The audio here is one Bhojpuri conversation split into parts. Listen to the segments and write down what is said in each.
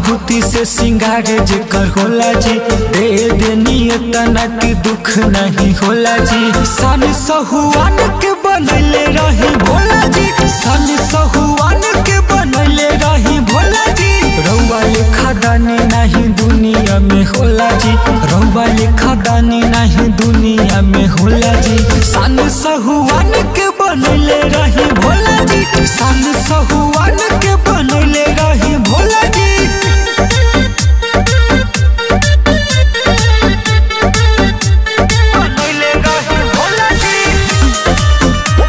भभूति से सिंगार जेकर होला जी दे देनी तना के दुख नहीं होला जी सन सहुआन के बनले रही भोला जी सन सहुआन के बनले रही भोला जी रउआ लेखा दानी नहीं दुनिया में होला जी रउआ लेखा दानी नहीं दुनिया में होला जी सन सहुआन के बनले रही भोला जी सन सहुआन के बनले रही भोला जी बनले रही भोला जी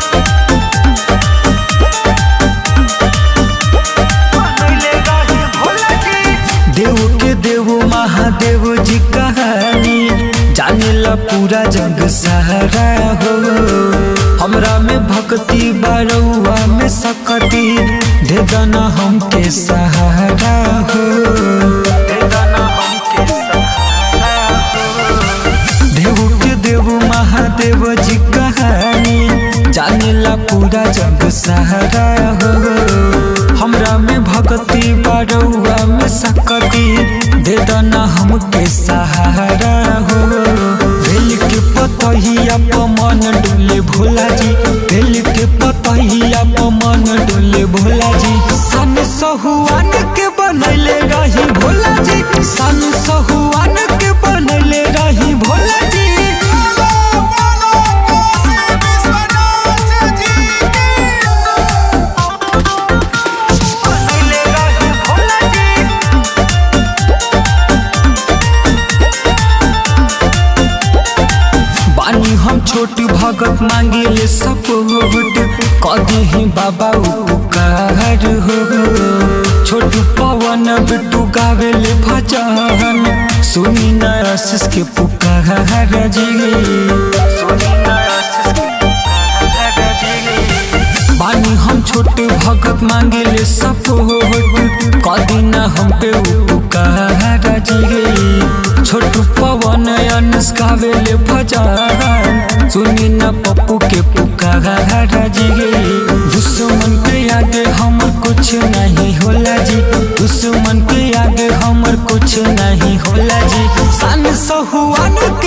देव के देव महादेव जी कहानी जाने ला पूरा जग सहारा हो हमरा में भक्ति बारौआ में सकती दे दना हमके सहारा हो दे दना हमके सहारा हो देव के देव महादेव जी कहानी जाने ला पूरा जग सहारा हो हमरा में भक्ति बारौआ में सकती दे दना हमके सहारा हो बेल के पतहिया पमन डोले भोला जी बेल के पतहिया पमन डोले भोला जी सन सहुआन के बनले रही भोला जी सन सहुआन के बनले रही भोला जी बनले रही भोला जी बानी हम छोट भगत मांगिले सपोर्ट कदी ही बाबा उपकार हो छोट पवन बिट्टू गावेले भजन सुनी न आशीष के पुकार जी सुनी न आशीष के पुकार जी बानी हम छोटे भगत मांगेले सपोर्ट कदी न हम पे उपकार जी छोटू पवन अनस गावेले भजन सुनी न पप्पू के पुकार जी दुश्मन के आगे हमर कुछ नहीं होला जी दुश्मन के आगे हमर कुछ नहीं होला जी सन सहुआन